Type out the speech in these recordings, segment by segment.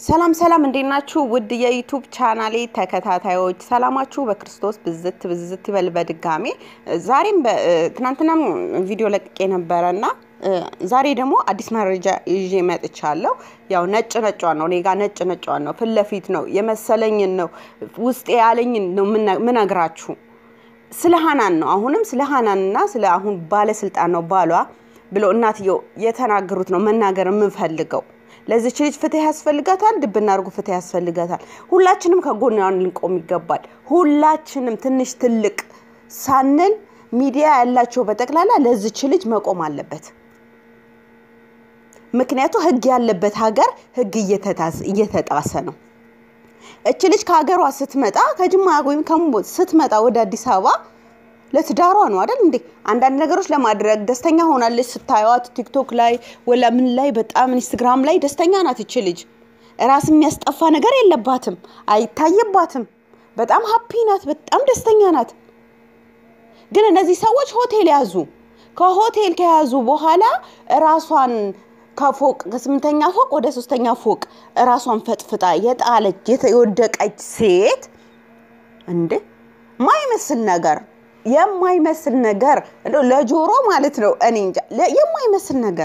ሰላም ሰላም፣ እንዴት ናችሁ? ውድ የዩቱብ ቻናሌ ተከታታዮች ሰላማችሁ በክርስቶስ ብዝት ብዝት ይበል። በድጋሜ ዛሬም ትናንትናም ቪዲዮ ለቅቄ ነበረ እና ዛሬ ደግሞ አዲስ መረጃ ይዤ መጥቻለሁ። ያው ነጭ ነጯን ነው እኔ ጋ ነጭ ነጯን ነው ፊት ለፊት ነው የመሰለኝን ነው ውስጤ ያለኝን ነው ምነግራችሁ። ስለ ሀናን ነው አሁንም ስለ ሀናንና ስለ አሁን ባለስልጣን ነው ባሏ ብሎ እናትየው የተናገሩት ነው መናገር የምንፈልገው። ለዚች ልጅ ፍትህ ያስፈልጋታል። ድብና አድርጎ ፍትህ ያስፈልጋታል። ሁላችንም ከጎኗ ልንቆም ይገባል። ሁላችንም ትንሽ ትልቅ ሳንል ሚዲያ ያላቸው በጠቅላላ ለዚች ልጅ መቆም አለበት። ምክንያቱ ህግ ያለበት ሀገር ህግ እየተጣሰ ነው። እች ልጅ ከሀገሯ ስትመጣ ከጅማ ወይም ስትመጣ ወደ አዲስ አበባ ለትዳሯ ነው አይደል እንዴ? አንዳንድ ነገሮች ለማድረግ ደስተኛ ሆናለች። ስታዩት ቲክቶክ ላይ ወላ ምን ላይ በጣም ኢንስትግራም ላይ ደስተኛ ናት። እች ልጅ ራስ የሚያስጠፋ ነገር የለባትም፣ አይታይባትም። በጣም ሀፒ ናት፣ በጣም ደስተኛ ናት። ግን እነዚህ ሰዎች ሆቴል ያዙ። ከሆቴል ከያዙ በኋላ ራሷን ከፎቅ ከስምንተኛ ፎቅ ወደ ሶስተኛ ፎቅ ራሷን ፈጥፍጣ የጣለች የወደቀች ሴት እንዴ ማይመስል ነገር የማይመስል ነገር ለጆሮ ማለት ነው። እኔ እንጃ የማይመስል ነገር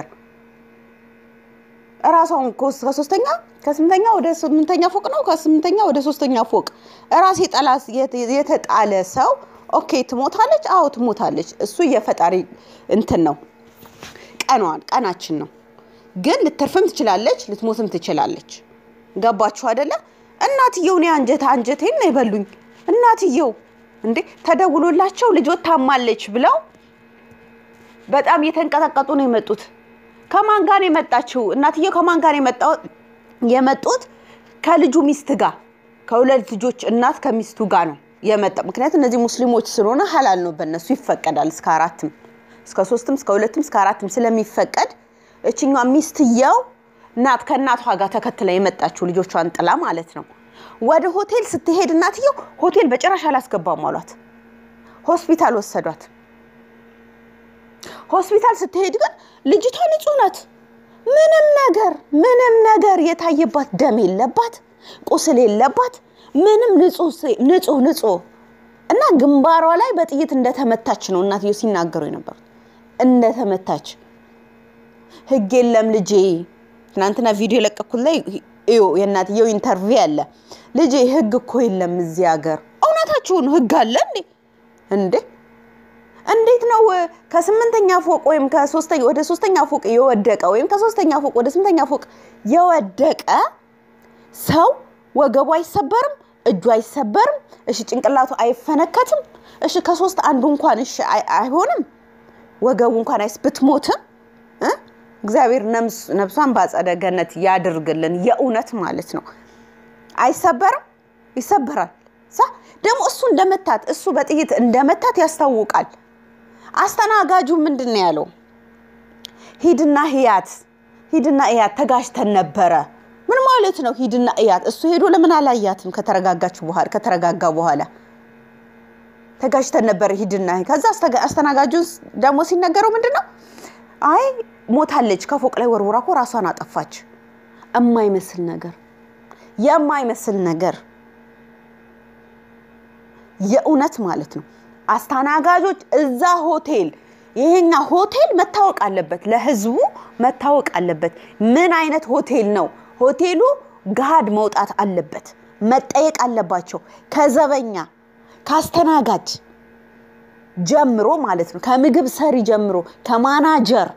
እራሷን ከሶስተኛ ከስምንተኛ ወደ ስምንተኛ ፎቅ ነው ከስምንተኛ ወደ ሶስተኛ ፎቅ ራስ የጠላ የተጣለ ሰው ኦኬ፣ ትሞታለች። አዎ ትሞታለች። እሱ የፈጣሪ እንትን ነው፣ ቀኗን ቀናችን ነው። ግን ልትርፍም ትችላለች፣ ልትሞትም ትችላለች። ገባችሁ አይደለ? እናትየው እኔ አንጀት አንጀቴን ነው የበሉኝ እናትየው እንዴ ተደውሎላቸው ልጆት ታማለች ብለው በጣም እየተንቀጠቀጡ ነው የመጡት። ከማን ጋር ነው የመጣችው? እናትየው ከማን ጋር ነው የመጡት? ከልጁ ሚስት ጋር ከሁለት ልጆች እናት ከሚስቱ ጋር ነው የመጣ። ምክንያቱም እነዚህ ሙስሊሞች ስለሆነ ሀላል ነው በእነሱ ይፈቀዳል። እስከ አራትም እስከ ሶስትም እስከ ሁለትም እስከ አራትም ስለሚፈቀድ እችኛ ሚስትየው ናት ከእናቷ ጋር ተከትላ የመጣችው ልጆቿን ጥላ ማለት ነው። ወደ ሆቴል ስትሄድ እናትየው ሆቴል በጭራሽ አላስገባም አሏት። ሆስፒታል ወሰዷት። ሆስፒታል ስትሄድ ግን ልጅቷ ንጹህ ናት። ምንም ነገር ምንም ነገር የታየባት ደም የለባት፣ ቁስል የለባት። ምንም ንጹህ ንጹህ እና ግንባሯ ላይ በጥይት እንደተመታች ነው እናትየው ሲናገሩ የነበሩት። እንደተመታች ህግ የለም ልጄ። ትናንትና ቪዲዮ የለቀኩት ላይ እዩ የእናትየው ኢንተርቪው አለ። ልጄ ህግ እኮ የለም እዚህ ሀገር። እውነታችሁን ህግ አለ እንዴ? እንዴ እንዴት ነው ከስምንተኛ ፎቅ ወይም ከሶስተኛ ወደ ሶስተኛ ፎቅ የወደቀ ወይም ከሶስተኛ ፎቅ ወደ ስምንተኛ ፎቅ የወደቀ ሰው ወገቡ አይሰበርም፣ እጁ አይሰበርም፣ እሺ ጭንቅላቱ አይፈነከትም፣ እሺ ከሶስት አንዱ እንኳን እሺ አይሆንም፣ ወገቡ እንኳን አይስ ብትሞትም እግዚአብሔር ነፍሷን በአጸደ ገነት ያድርግልን። የእውነት ማለት ነው። አይሰበርም? ይሰበራል። ደግሞ እሱ እንደመታት እሱ በጥይት እንደመታት ያስታውቃል። አስተናጋጁ ምንድን ነው ያለው? ሂድና ህያት ሂድና እያት ተጋጅተን ነበረ። ምን ማለት ነው? ሂድና እያት። እሱ ሄዶ ለምን አላያትም? ከተረጋጋች በኋላ ከተረጋጋ በኋላ ተጋጅተን ነበረ ሂድና። ከዛ አስተናጋጁን ደግሞ ሲነገረው ምንድን ነው አይ ሞታለች፣ ከፎቅ ላይ ወርውራ እኮ ራሷን አጠፋች። የማይመስል ነገር የማይመስል ነገር የእውነት ማለት ነው። አስተናጋጆች እዛ ሆቴል ይሄኛ ሆቴል መታወቅ አለበት፣ ለህዝቡ መታወቅ አለበት። ምን አይነት ሆቴል ነው? ሆቴሉ ገሃድ መውጣት አለበት፣ መጠየቅ አለባቸው። ከዘበኛ ከአስተናጋጅ ጀምሮ ማለት ነው። ከምግብ ሰሪ ጀምሮ ከማናጀር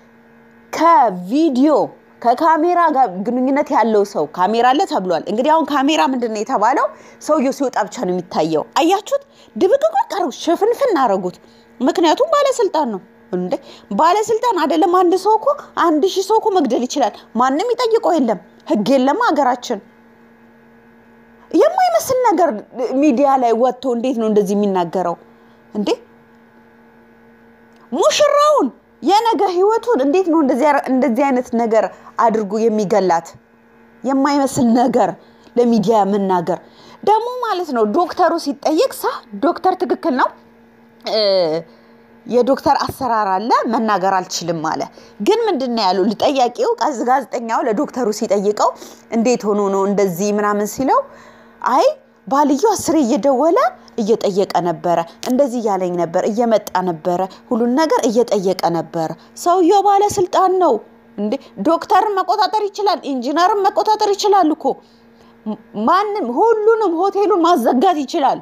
ከቪዲዮ ከካሜራ ጋር ግንኙነት ያለው ሰው ካሜራ አለ ተብሏል። እንግዲህ አሁን ካሜራ ምንድን ነው የተባለው? ሰውየው ሲወጣ ብቻ ነው የሚታየው። አያችሁት? ድብቅቅ ቀሩ፣ ሽፍንፍን አረጉት። ምክንያቱም ባለስልጣን ነው እንዴ! ባለስልጣን አይደለም። አንድ ሰው እኮ አንድ ሺህ ሰው እኮ መግደል ይችላል። ማንም ይጠይቀው የለም። ህግ የለም ሀገራችን። የማይመስል ነገር ሚዲያ ላይ ወጥቶ እንዴት ነው እንደዚህ የሚናገረው እንዴ? ሙሽራውን የነገ ህይወቱን እንዴት ነው እንደዚህ አይነት ነገር አድርጎ የሚገላት? የማይመስል ነገር ለሚዲያ መናገር ደግሞ ማለት ነው። ዶክተሩ ሲጠየቅ ሳ ዶክተር ትክክል ነው የዶክተር አሰራር አለ መናገር አልችልም አለ። ግን ምንድን ነው ያሉ ጠያቂው ጋዜጠኛው ለዶክተሩ ሲጠይቀው እንዴት ሆኖ ነው እንደዚህ ምናምን ሲለው አይ ባልየው አስሬ እየደወለ እየጠየቀ ነበረ፣ እንደዚህ እያለኝ ነበር፣ እየመጣ ነበረ፣ ሁሉን ነገር እየጠየቀ ነበረ። ሰውየው ባለስልጣን ነው እንዴ! ዶክተርን መቆጣጠር ይችላል፣ ኢንጂነርን መቆጣጠር ይችላል እኮ ማንም ሁሉንም ሆቴሉን ማዘጋት ይችላል።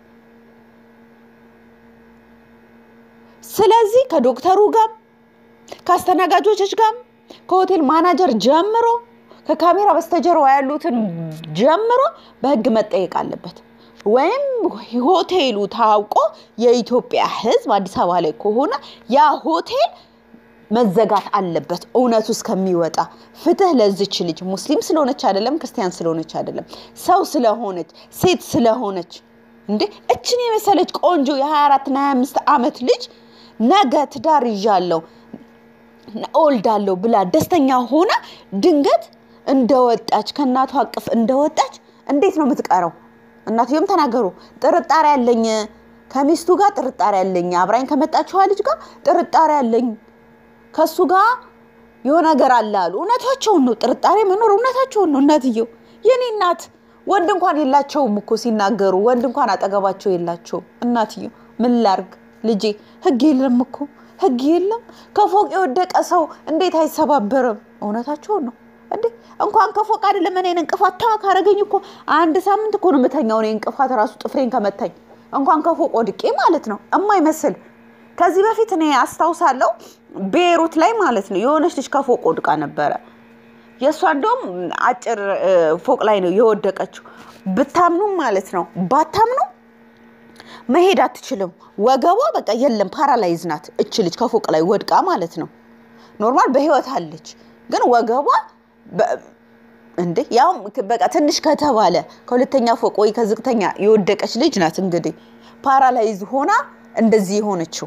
ስለዚህ ከዶክተሩ ጋር ከአስተናጋጆች ጋር ከሆቴል ማናጀር ጀምሮ ከካሜራ በስተጀርባ ያሉትን ጀምሮ በሕግ መጠየቅ አለበት። ወይም ሆቴሉ ታውቆ የኢትዮጵያ ሕዝብ አዲስ አበባ ላይ ከሆነ ያ ሆቴል መዘጋት አለበት እውነቱ እስከሚወጣ። ፍትህ ለዚች ልጅ ሙስሊም ስለሆነች አይደለም፣ ክርስቲያን ስለሆነች አይደለም፣ ሰው ስለሆነች ሴት ስለሆነች እንዴ እችን የመሰለች ቆንጆ የ24 እና 25 ዓመት ልጅ ነገ ትዳር ይዣለሁ እወልዳለሁ ብላ ደስተኛ ሆና ድንገት እንደወጣች ከእናቷ አቅፍ እንደወጣች እንዴት ነው የምትቀረው? እናትዮም ተናገሩ። ጥርጣሬ አለኝ ከሚስቱ ጋር ጥርጣሬ አለኝ፣ አብራኝ ከመጣችዋ ልጅ ጋር ጥርጣሬ አለኝ፣ ከሱ ጋር የሆነ ነገር አለ አሉ። እውነታቸውን ነው። ጥርጣሬ መኖር እውነታቸውን ነው። እናትየው የኔ እናት ወንድ እንኳን የላቸውም እኮ ሲናገሩ፣ ወንድ እንኳን አጠገባቸው የላቸውም። እናትየው ምን ላርግ ልጄ፣ ህግ የለም እኮ ህግ የለም። ከፎቅ የወደቀ ሰው እንዴት አይሰባበርም? እውነታቸውን ነው እንዴ እንኳን ከፎቅ አይደለም እኔን እንቅፋት ታ ካረገኝ እኮ አንድ ሳምንት እኮ ነው የምተኛው። እኔ እንቅፋት ራሱ ጥፍሬን ከመታኝ እንኳን ከፎቅ ወድቄ ማለት ነው እማይመስል። ከዚህ በፊት እኔ አስታውሳለሁ ቤሩት ላይ ማለት ነው የሆነች ልጅ ከፎቅ ወድቃ ነበረ። የእሷ እንደውም አጭር ፎቅ ላይ ነው የወደቀችው። ብታምኑም ማለት ነው ባታምኑ መሄድ አትችልም። ወገቧ በቃ የለም ፓራላይዝ ናት እች ልጅ ከፎቅ ላይ ወድቃ ማለት ነው። ኖርማል በህይወት አለች፣ ግን ወገቧ እንዴ ያውም በቃ ትንሽ ከተባለ ከሁለተኛ ፎቅ ወይ ከዝቅተኛ የወደቀች ልጅ ናት። እንግዲህ ፓራላይዝ ሆና እንደዚህ የሆነችው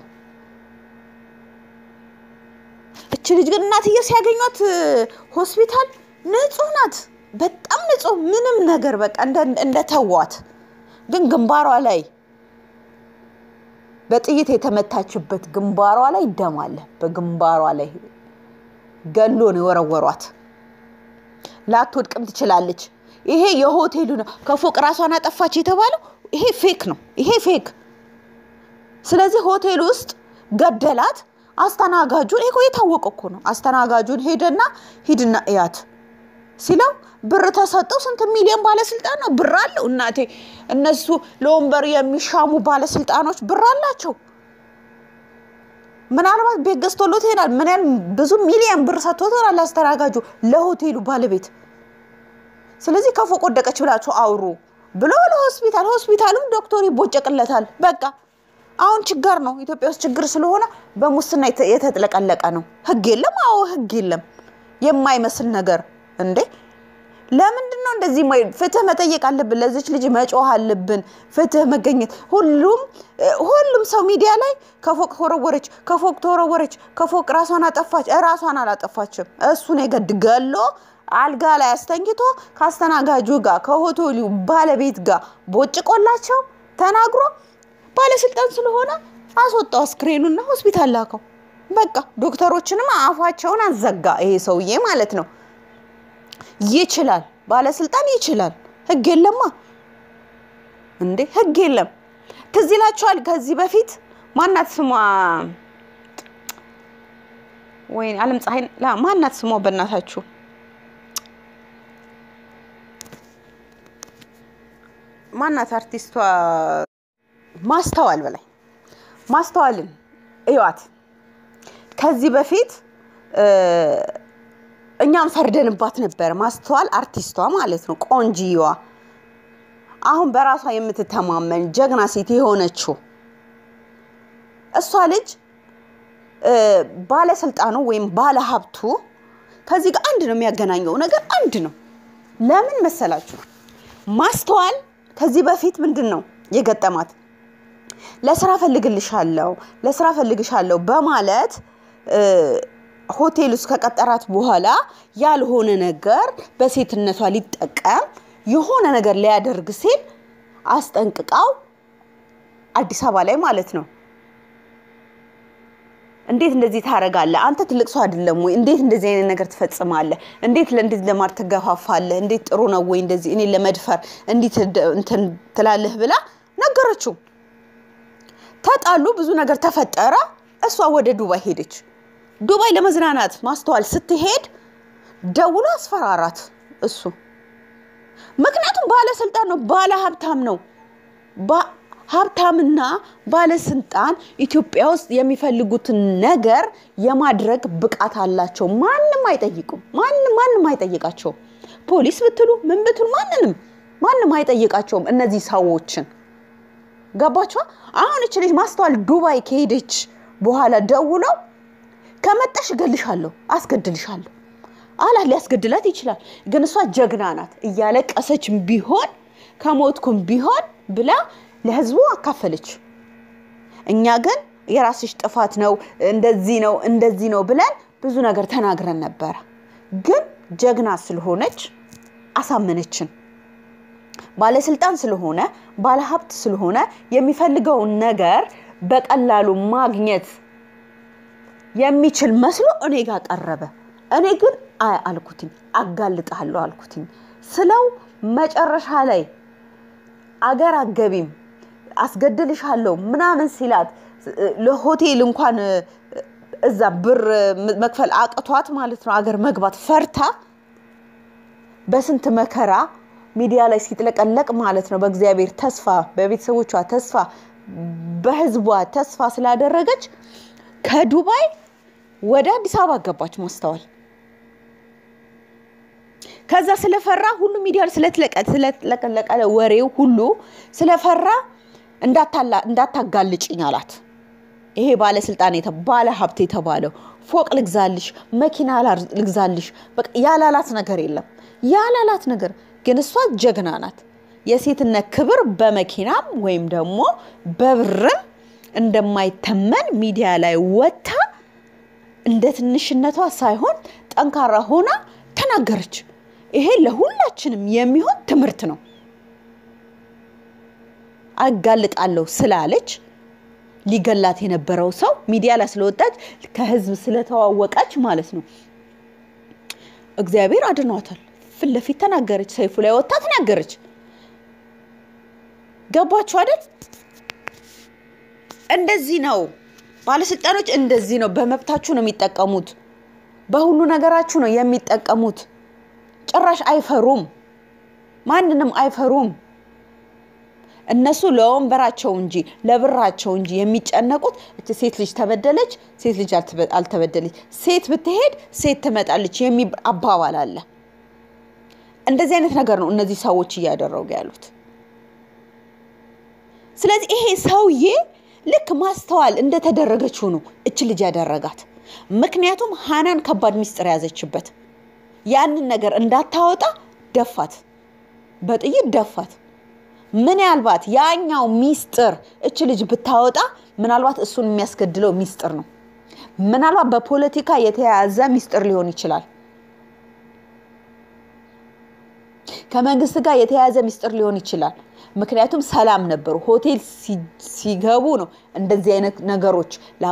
እች ልጅ ግን እናትዬ ሲያገኟት ሆስፒታል ንጹህ ናት፣ በጣም ንጹህ ምንም ነገር በቃ እንደተዋት ግን ግንባሯ ላይ በጥይት የተመታችበት ግንባሯ ላይ ደም አለ። በግንባሯ ላይ ገሎ ነው የወረወሯት። ላትወድቅም ትችላለች። ይሄ የሆቴሉ ነው። ከፎቅ ራሷን አጠፋች የተባለው ይሄ ፌክ ነው። ይሄ ፌክ። ስለዚህ ሆቴል ውስጥ ገደላት። አስተናጋጁን ይሄ የታወቀ እኮ ነው። አስተናጋጁን ሄደና ሂድና እያት ሲለው ብር ተሰጠው። ስንት ሚሊዮን ባለስልጣን ነው ብር አለው። እናቴ እነሱ ለወንበር የሚሻሙ ባለስልጣኖች ብር አላቸው። ምናልባት ቤት ገዝቶሎት ይሄዳል። ምን ያህል ብዙ ሚሊዮን ብር ሰጥቶታል አስተናጋጁ ለሆቴሉ ባለቤት። ስለዚህ ከፎቅ ወደቀች ብላችሁ አውሩ ብሎ ለሆስፒታል ሆስፒታሉም ዶክተሩ ይቦጨቅለታል። በቃ አሁን ችግር ነው ኢትዮጵያ ውስጥ ችግር ስለሆነ በሙስና የተጥለቀለቀ ነው። ህግ የለም። አዎ ህግ የለም። የማይመስል ነገር እንዴ! ለምንድን ነው እንደዚህ? ፍትህ መጠየቅ አለብን። ለዚች ልጅ መጮህ አለብን። ፍትህ መገኘት ሁሉም ሁሉም ሰው ሚዲያ ላይ ከፎቅ ተወረወረች፣ ከፎቅ ተወረወረች፣ ከፎቅ ራሷን አጠፋች። ራሷን አላጠፋችም። እሱን የገድ ገሎ አልጋ ላይ አስተኝቶ ከአስተናጋጁ ጋር ከሆቴሉ ባለቤት ጋር ቦጭቆላቸው ተናግሮ ባለስልጣን ስለሆነ አስወጣው አስክሬኑና ሆስፒታል ላከው። በቃ ዶክተሮችንም አፋቸውን አዘጋ። ይሄ ሰውዬ ማለት ነው። ይችላል፣ ባለስልጣን ይችላል። ህግ የለማ እንዴ ህግ የለም። ትዝ ይላችኋል ከዚህ በፊት ማናት ስሟ ወይ አለም ፀሐይ ማናት ስሟ በእናታችሁ ማናት አርቲስቷ ማስተዋል በላይ ማስተዋልን እዩዋት። ከዚህ በፊት እኛም ፈርደንባት ነበረ። ማስተዋል አርቲስቷ ማለት ነው፣ ቆንጂዋ አሁን በራሷ የምትተማመን ጀግና ሴት የሆነችው እሷ ልጅ ባለስልጣኑ ወይም ባለሀብቱ ከዚህ ጋር አንድ ነው የሚያገናኘው ነገር አንድ ነው። ለምን መሰላችሁ? ማስተዋል ከዚህ በፊት ምንድን ነው የገጠማት? ለስራ ፈልግልሻለሁ ለስራ ፈልግሻለሁ በማለት ሆቴል ውስጥ ከቀጠራት በኋላ ያልሆነ ነገር በሴትነቷ ሊጠቀም የሆነ ነገር ሊያደርግ ሲል አስጠንቅቃው አዲስ አበባ ላይ ማለት ነው እንዴት እንደዚህ ታደርጋለህ? አንተ ትልቅ ሰው አይደለም ወይ? እንዴት እንደዚህ አይነት ነገር ትፈጽማለህ? እንዴት ለእንዴት ለማድረግ ትገፋፋለህ? እንዴት ጥሩ ነው ወይ እንደዚህ እኔ ለመድፈር እንዴት እንትን ትላለህ ብላ ነገረችው። ተጣሉ፣ ብዙ ነገር ተፈጠረ። እሷ ወደ ዱባይ ሄደች። ዱባይ ለመዝናናት ማስተዋል ስትሄድ ደውሎ አስፈራራት እሱ። ምክንያቱም ባለስልጣን ነው፣ ባለ ሀብታም ነው። ሀብታምና ባለስልጣን ኢትዮጵያ ውስጥ የሚፈልጉትን ነገር የማድረግ ብቃት አላቸው። ማንም አይጠይቁም። ማንም ማንም አይጠይቃቸውም። ፖሊስ ብትሉ ምን ብትሉ ማንንም ማንም አይጠይቃቸውም እነዚህ ሰዎችን። ገባችኋ? አሁን እች ልጅ ማስተዋል ዱባይ ከሄደች በኋላ ደውለው ከመጣሽ እገልሻለሁ፣ አስገድልሻለሁ አላት። ሊያስገድላት ይችላል፣ ግን እሷ ጀግና ናት። እያለቀሰች ቢሆን ከሞትኩም ቢሆን ብላ ለህዝቡ አካፈለች። እኛ ግን የራስሽ ጥፋት ነው እንደዚህ ነው እንደዚህ ነው ብለን ብዙ ነገር ተናግረን ነበረ። ግን ጀግና ስለሆነች አሳመነችን። ባለስልጣን ስለሆነ ባለሀብት ስለሆነ የሚፈልገውን ነገር በቀላሉ ማግኘት የሚችል መስሎ እኔ ጋር ቀረበ። እኔ ግን አይ አልኩትኝ፣ አጋልጣለሁ አልኩትኝ ስለው መጨረሻ ላይ አገር አገቢም አስገድልሻለሁ ምናምን ሲላት ለሆቴል እንኳን እዛ ብር መክፈል አቅቷት ማለት ነው አገር መግባት ፈርታ በስንት መከራ ሚዲያ ላይ ሲጥለቀለቅ ማለት ነው በእግዚአብሔር ተስፋ በቤተሰቦቿ ተስፋ በህዝቧ ተስፋ ስላደረገች ከዱባይ ወደ አዲስ አበባ ገባች ማስተዋል። ከዛ ስለፈራ ሁሉ ሚዲያ ስለተለቀለቀ ወሬው ሁሉ ስለፈራ እንዳታጋልጭኝ አላት። ይሄ ባለስልጣን ባለ ሀብት የተባለው ፎቅ ልግዛልሽ፣ መኪና ልግዛልሽ፣ በቃ ያላላት ነገር የለም። ያላላት ነገር ግን እሷ ጀግና ናት። የሴትነት ክብር በመኪናም ወይም ደግሞ በብርም እንደማይተመን ሚዲያ ላይ ወጥታ እንደ ትንሽነቷ ሳይሆን ጠንካራ ሆና ተናገረች። ይሄ ለሁላችንም የሚሆን ትምህርት ነው። አጋልጣለሁ ስላለች ሊገላት የነበረው ሰው ሚዲያ ላይ ስለወጣች ከህዝብ ስለተዋወቀች ማለት ነው እግዚአብሔር አድኗታል። ፊት ለፊት ተናገረች። ሰይፉ ላይ ወጥታ ተናገረች። ገባችሁ አይደል? እንደዚህ ነው ባለስልጣኖች፣ እንደዚህ ነው። በመብታችሁ ነው የሚጠቀሙት። በሁሉ ነገራችሁ ነው የሚጠቀሙት። ጭራሽ አይፈሩም። ማንንም አይፈሩም። እነሱ ለወንበራቸው እንጂ ለብራቸው እንጂ የሚጨነቁት እች ሴት ልጅ ተበደለች፣ ሴት ልጅ አልተበደለች፣ ሴት ብትሄድ ሴት ትመጣለች የሚል አባባል አለ። እንደዚህ አይነት ነገር ነው እነዚህ ሰዎች እያደረጉ ያሉት። ስለዚህ ይሄ ሰውዬ ልክ ማስተዋል እንደተደረገችው ነው እች ልጅ ያደረጋት። ምክንያቱም ሀናን ከባድ ሚስጥር ያዘችበት ያንን ነገር እንዳታወጣ ደፋት፣ በጥይት ደፋት። ምናልባት ያኛው ሚስጥር እች ልጅ ብታወጣ ምናልባት እሱን የሚያስገድለው ሚስጥር ነው። ምናልባት በፖለቲካ የተያያዘ ሚስጥር ሊሆን ይችላል። ከመንግስት ጋር የተያያዘ ሚስጥር ሊሆን ይችላል። ምክንያቱም ሰላም ነበሩ። ሆቴል ሲገቡ ነው እንደዚህ አይነት ነገሮች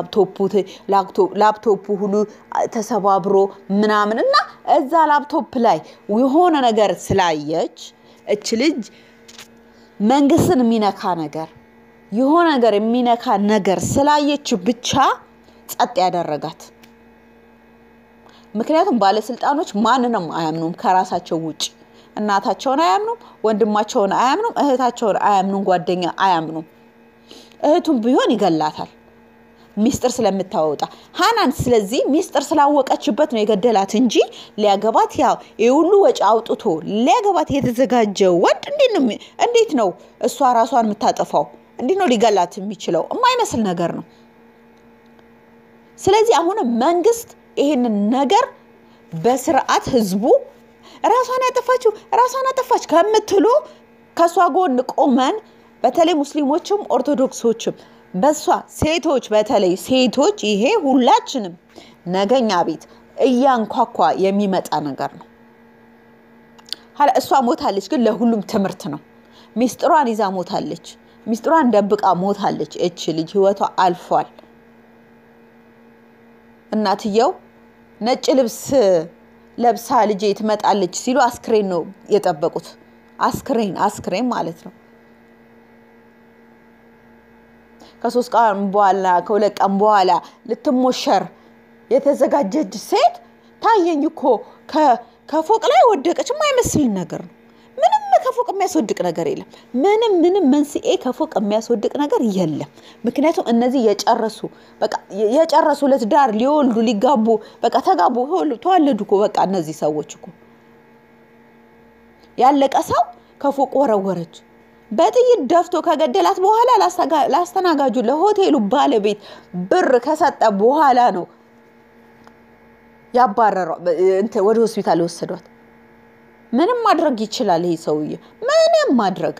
ላፕቶፑ ሁሉ ተሰባብሮ ምናምን እና እዛ ላፕቶፕ ላይ የሆነ ነገር ስላየች እች ልጅ መንግስትን የሚነካ ነገር የሆነ ነገር የሚነካ ነገር ስላየች ብቻ ጸጥ ያደረጋት። ምክንያቱም ባለስልጣኖች ማንንም አያምኑም ከራሳቸው ውጭ እናታቸውን አያምኑም፣ ወንድማቸውን አያምኑም፣ እህታቸውን አያምኑም፣ ጓደኛ አያምኑም። እህቱም ቢሆን ይገላታል ሚስጥር ስለምታወጣ ሀናን። ስለዚህ ሚስጥር ስላወቀችበት ነው የገደላት እንጂ ሊያገባት ያው የሁሉ ወጪ አውጥቶ ሊያገባት የተዘጋጀ ወንድ እንዴት ነው እሷ ራሷን የምታጠፋው? እንዴት ነው ሊገላት የሚችለው? የማይመስል ነገር ነው። ስለዚህ አሁንም መንግስት ይህንን ነገር በስርዓት ህዝቡ ራሷን ያጠፋችው ራሷን አጠፋች ከምትሉ ከእሷ ጎን ቆመን በተለይ ሙስሊሞችም ኦርቶዶክሶችም በሷ ሴቶች በተለይ ሴቶች ይሄ ሁላችንም ነገኛ ቤት እያንኳኳ የሚመጣ ነገር ነው። እሷ ሞታለች፣ ግን ለሁሉም ትምህርት ነው። ሚስጥሯን ይዛ ሞታለች። ሚስጥሯን ደብቃ ሞታለች። እች ልጅ ህይወቷ አልፏል። እናትየው ነጭ ልብስ ለብሳ ልጄ ትመጣለች ሲሉ አስክሬን ነው የጠበቁት። አስክሬን አስክሬን ማለት ነው። ከሶስት ቀን በኋላ ከሁለት ቀን በኋላ ልትሞሸር የተዘጋጀች ሴት ታየኝ እኮ ከፎቅ ላይ ወደቀች። የማይመስል ነገር ነው። ምንም ከፎቅ የሚያስወድቅ ነገር የለም። ምንም ምንም መንስኤ ከፎቅ የሚያስወድቅ ነገር የለም። ምክንያቱም እነዚህ የጨረሱ በቃ የጨረሱ ለትዳር ሊወልዱ ሊጋቡ በቃ ተጋቡ ተዋለዱ እኮ በቃ እነዚህ ሰዎች እኮ ያለቀ ሰው ከፎቅ ወረወረች። በጥይት ደፍቶ ከገደላት በኋላ ላስተናጋጁ ለሆቴሉ ባለቤት ብር ከሰጠ በኋላ ነው ያባረሯ ወደ ሆስፒታል የወሰዷት። ምንም ማድረግ ይችላል ይሄ ሰውዬ፣ ምንም ማድረግ።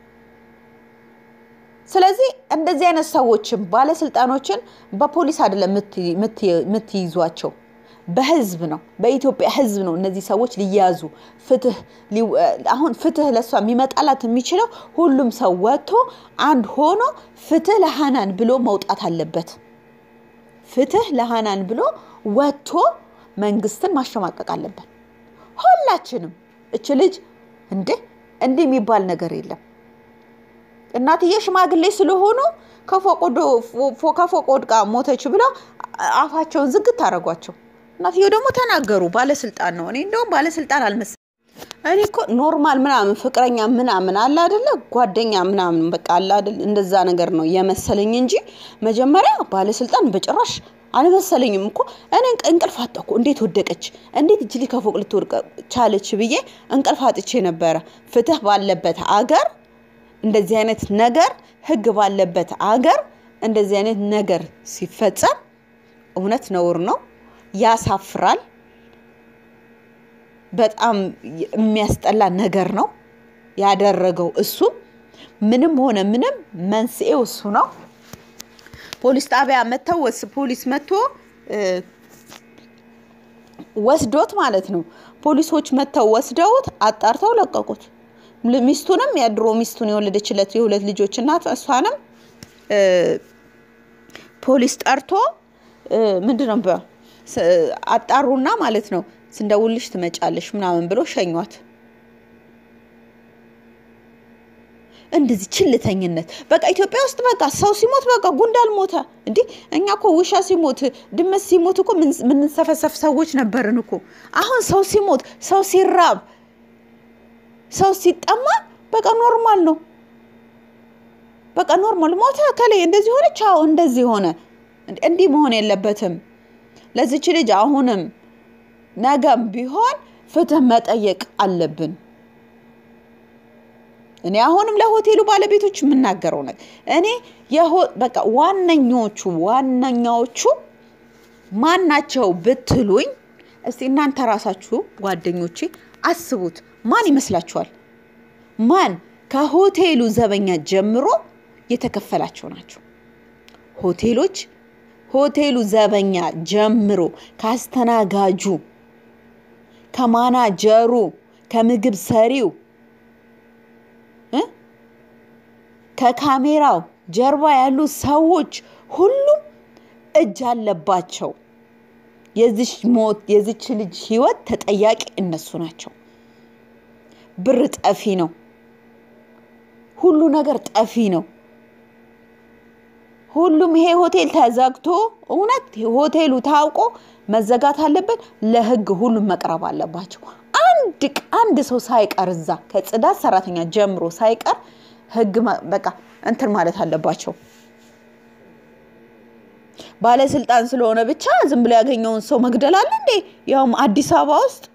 ስለዚህ እንደዚህ አይነት ሰዎችን ባለስልጣኖችን በፖሊስ አይደለም የምትይዟቸው፣ በህዝብ ነው፣ በኢትዮጵያ ህዝብ ነው እነዚህ ሰዎች ሊያዙ ፍትህ አሁን ፍትህ ለእሷ የሚመጣላት የሚችለው ሁሉም ሰው ወጥቶ አንድ ሆኖ ፍትህ ለሃናን ብሎ መውጣት አለበት። ፍትህ ለሃናን ብሎ ወጥቶ መንግስትን ማሸማቀቅ አለብን ሁላችንም። እች ልጅ እንዴ እንዲህ የሚባል ነገር የለም። እናትዬ ሽማግሌ ስለሆኑ ከፎቅ ወድቃ ሞተች ብለው አፋቸውን ዝግት አደረጓቸው። እናትየው ደግሞ ተናገሩ። ባለስልጣን ነው። እኔ እንደውም ባለስልጣን አልመሰለኝም። እኔ እኮ ኖርማል ምናምን ፍቅረኛ ምናምን አለ አይደለ ጓደኛ ምናምን በቃ አለ አይደል እንደዛ ነገር ነው የመሰለኝ እንጂ መጀመሪያ ባለስልጣን በጭራሽ አልመሰለኝም እኮ እኔ እንቅልፍ አጣሁ። እንዴት ወደቀች? እንዴት እጅ ልጅ ከፎቅ ልትወድቅ ቻለች ብዬ እንቅልፍ አጥቼ ነበረ። ፍትህ ባለበት አገር እንደዚህ አይነት ነገር ህግ ባለበት አገር እንደዚህ አይነት ነገር ሲፈጸም እውነት ነውር ነው፣ ያሳፍራል። በጣም የሚያስጠላ ነገር ነው ያደረገው እሱ። ምንም ሆነ ምንም መንስኤው እሱ ነው። ፖሊስ ጣቢያ መጥተው ፖሊስ መጥቶ ወስዶት ማለት ነው። ፖሊሶች መጥተው ወስደውት አጣርተው ለቀቁት። ሚስቱንም የድሮ ሚስቱን የወለደችለት የሁለት ልጆች እናት እሷንም ፖሊስ ጠርቶ ምንድን ነው አጣሩና ማለት ነው ስንደውልሽ ትመጫለሽ ምናምን ብሎ ሸኟት። እንደዚህ ችልተኝነት በቃ ኢትዮጵያ ውስጥ በቃ ሰው ሲሞት በቃ ጉንዳል ሞተ። እንዴ እኛ እኮ ውሻ ሲሞት ድመት ሲሞት እኮ ምንሰፈሰፍ ሰዎች ነበርን እኮ። አሁን ሰው ሲሞት፣ ሰው ሲራብ፣ ሰው ሲጠማ በቃ ኖርማል ነው። በቃ ኖርማል ሞተ፣ ከላይ እንደዚህ ሆነ፣ ቻው እንደዚህ ሆነ። እንዲህ መሆን የለበትም። ለዚች ልጅ አሁንም ነገም ቢሆን ፍትህ መጠየቅ አለብን። እኔ አሁንም ለሆቴሉ ባለቤቶች የምናገረው ነገር እኔ በቃ ዋነኞቹ ዋነኛዎቹ ማን ናቸው ብትሉኝ፣ እስቲ እናንተ ራሳችሁ ጓደኞቼ አስቡት። ማን ይመስላችኋል? ማን ከሆቴሉ ዘበኛ ጀምሮ የተከፈላቸው ናቸው? ሆቴሎች ሆቴሉ ዘበኛ ጀምሮ ካስተናጋጁ፣ ከማናጀሩ፣ ከምግብ ሰሪው ከካሜራው ጀርባ ያሉ ሰዎች ሁሉም እጅ አለባቸው። የዚች ሞት የዚች ልጅ ህይወት ተጠያቂ እነሱ ናቸው። ብር ጠፊ ነው። ሁሉ ነገር ጠፊ ነው። ሁሉም ይሄ ሆቴል ተዘግቶ እውነት ሆቴሉ ታውቆ መዘጋት አለበት። ለህግ ሁሉም መቅረብ አለባቸው። አንድ አንድ ሰው ሳይቀር እዛ ከጽዳት ሰራተኛ ጀምሮ ሳይቀር ህግ በቃ እንትን ማለት አለባቸው። ባለስልጣን ስለሆነ ብቻ ዝም ብሎ ያገኘውን ሰው መግደል አለ እንዴ? ያውም አዲስ አበባ ውስጥ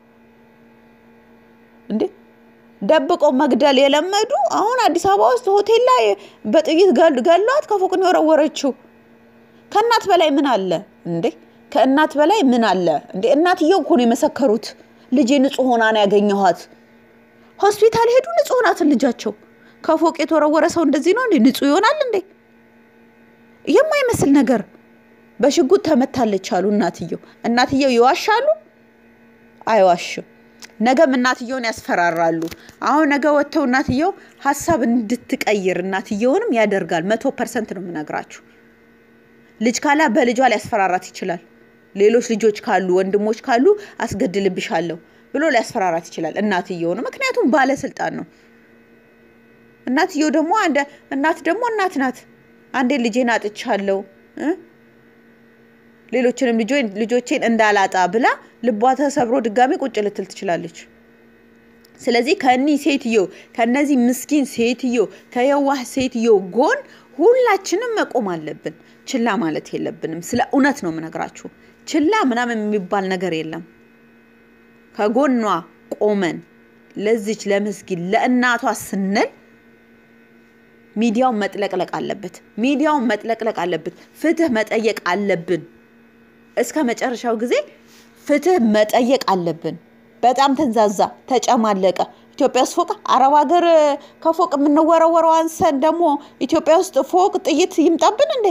እንዴ ደብቀው መግደል የለመዱ አሁን አዲስ አበባ ውስጥ ሆቴል ላይ በጥይት ገሏት ከፎቅ ነው የወረወረችው። ከእናት በላይ ምን አለ እንዴ? ከእናት በላይ ምን አለ እንዴ? እናትየው እኮ ነው የመሰከሩት። ልጄ ንጹህ ሆና ነው ያገኘኋት። ሆስፒታል ሄዱ፣ ንጹህ ናትን ልጃቸው። ከፎቅ የተወረወረ ሰው እንደዚህ ነው እንዴ? ንጹህ ይሆናል እንዴ? የማይመስል ነገር በሽጉጥ ተመታለች አሉ እናትየው። እናትየው ይዋሻሉ? አይዋሽም። ነገም እናትየውን ያስፈራራሉ። አሁን ነገ ወጥተው እናትየው ሀሳብ እንድትቀይር እናትየውንም ያደርጋል። መቶ ፐርሰንት ነው የምነግራችሁ። ልጅ ካላ በልጇ ሊያስፈራራት ይችላል። ሌሎች ልጆች ካሉ ወንድሞች ካሉ አስገድልብሻለሁ ብሎ ሊያስፈራራት ይችላል። እናትየው ነው፣ ምክንያቱም ባለስልጣን ነው። እናትየው ደግሞ አንደ እናት ደግሞ እናት ናት። አንዴ ልጄን አጥቻለሁ እ ሌሎችንም ልጆቼን እንዳላጣ ብላ ልቧ ተሰብሮ ድጋሚ ቁጭ ልትል ትችላለች። ስለዚህ ከእኒህ ሴትዮ ከነዚህ ምስኪን ሴትዮ ከየዋህ ሴትዮ ጎን ሁላችንም መቆም አለብን። ችላ ማለት የለብንም። ስለ እውነት ነው የምነግራችሁ። ችላ ምናምን የሚባል ነገር የለም። ከጎኗ ቆመን ለዚች ለምስኪን ለእናቷ ስንል ሚዲያውን መጥለቅለቅ አለበት። ሚዲያውን መጥለቅለቅ አለበት። ፍትህ መጠየቅ አለብን። እስከ መጨረሻው ጊዜ ፍትህ መጠየቅ አለብን። በጣም ተንዛዛ፣ ተጨማለቀ። ኢትዮጵያ ውስጥ ፎቅ አረብ ሀገር ከፎቅ የምንወረወረው አንሰን ደግሞ ኢትዮጵያ ውስጥ ፎቅ ጥይት ይምጣብን እንዴ?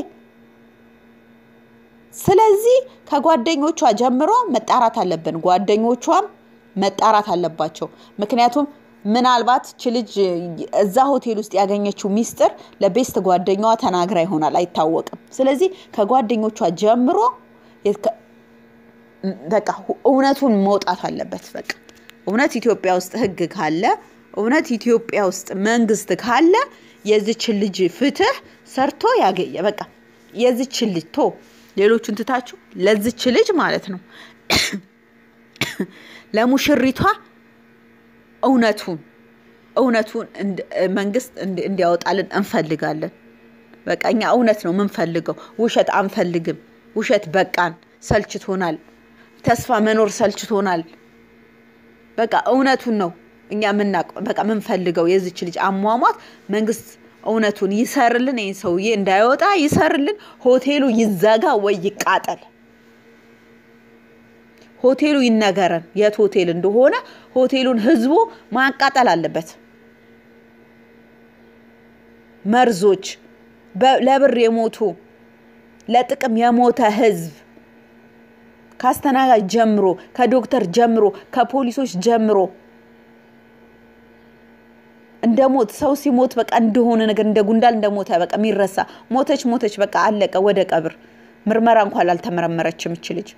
ስለዚህ ከጓደኞቿ ጀምሮ መጣራት አለብን። ጓደኞቿም መጣራት አለባቸው። ምክንያቱም ምናልባት ች ልጅ እዛ ሆቴል ውስጥ ያገኘችው ሚስጥር ለቤስት ጓደኛዋ ተናግራ ይሆናል፣ አይታወቅም። ስለዚህ ከጓደኞቿ ጀምሮ በቃ እውነቱን መውጣት አለበት። በቃ እውነት ኢትዮጵያ ውስጥ ሕግ ካለ እውነት ኢትዮጵያ ውስጥ መንግስት ካለ የዚችን ልጅ ፍትህ ሰርቶ ያገኘ በቃ የዚችን ልጅ ቶ ሌሎቹን ትታችሁ ለዚች ልጅ ማለት ነው ለሙሽሪቷ እውነቱን እውነቱን መንግስት እንዲያወጣልን እንፈልጋለን። በቃ እኛ እውነት ነው የምንፈልገው፣ ውሸት አንፈልግም። ውሸት በቃን፣ ሰልችቶናል። ተስፋ መኖር ሰልችቶናል። በቃ እውነቱን ነው እኛ ምናቅ በቃ ምንፈልገው የዚች ልጅ አሟሟት መንግስት እውነቱን ይሰርልን። ይህን ሰውዬ እንዳይወጣ ይሰርልን። ሆቴሉ ይዘጋ ወይ ይቃጠል። ሆቴሉ ይነገረን የት ሆቴል እንደሆነ። ሆቴሉን ህዝቡ ማቃጠል አለበት። መርዞች፣ ለብር የሞቱ ለጥቅም የሞተ ህዝብ ከአስተናጋጅ ጀምሮ ከዶክተር ጀምሮ ከፖሊሶች ጀምሮ እንደ ሞት ሰው ሲሞት በቃ እንደሆነ ነገር እንደ ጉንዳል እንደሞተ በቃ የሚረሳ ሞተች ሞተች በቃ አለቀ። ወደ ቀብር ምርመራ እንኳን አልተመረመረችም እች ልጅ።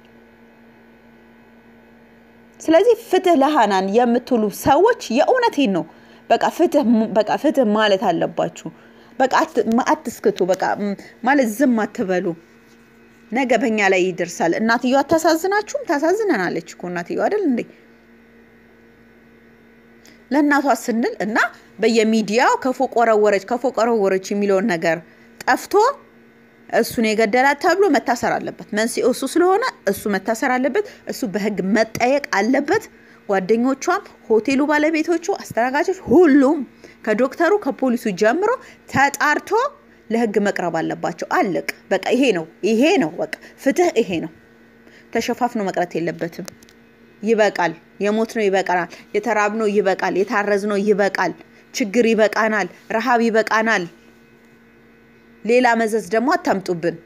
ስለዚህ ፍትህ ለሃናን የምትሉ ሰዎች የእውነቴን ነው። በቃ ፍትህ በቃ ፍትህ ማለት አለባችሁ። በቃ አትስክቱ። በቃ ማለት ዝም አትበሉ። ነገ በኛ ላይ ይደርሳል። እናትየዋ አታሳዝናችሁም? ታሳዝነናለች እኮ እናትየዋ አይደል እንዴ? ለእናቷ ስንል እና በየሚዲያው ከፎቅ ወረወረች ከፎቅ ወረወረች የሚለውን ነገር ጠፍቶ እሱን የገደላት ተብሎ መታሰር አለበት። መንስኤው እሱ ስለሆነ እሱ መታሰር አለበት። እሱ በህግ መጠየቅ አለበት። ጓደኞቿም፣ ሆቴሉ ባለቤቶቹ፣ አስተናጋጆች፣ ሁሉም ከዶክተሩ ከፖሊሱ ጀምሮ ተጣርቶ ለህግ መቅረብ አለባቸው። አለቅ በቃ ይሄ ነው ይሄ ነው በቃ ፍትህ ይሄ ነው። ተሸፋፍኖ መቅረት የለበትም። ይበቃል። የሞት ነው ይበቃናል። የተራብ ነው ይበቃል። የታረዝ ነው ይበቃል። ችግር ይበቃናል። ረሃብ ይበቃናል። ሌላ መዘዝ ደግሞ አታምጡብን።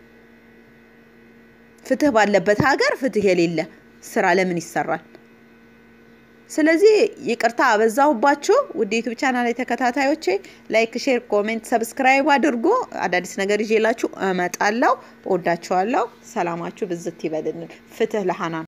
ፍትህ ባለበት ሀገር ፍትህ የሌለ ስራ ለምን ይሰራል? ስለዚህ ይቅርታ አበዛሁባችሁ። ውድ ዩቱብ ቻናል ላይ ተከታታዮቼ ላይክ፣ ሼር፣ ኮሜንት፣ ሰብስክራይብ አድርጎ አዳዲስ ነገር ይዤላችሁ እመጣለሁ። እወዳችኋለሁ። ሰላማችሁ ብዝት ይበልልን። ፍትህ ለሃናን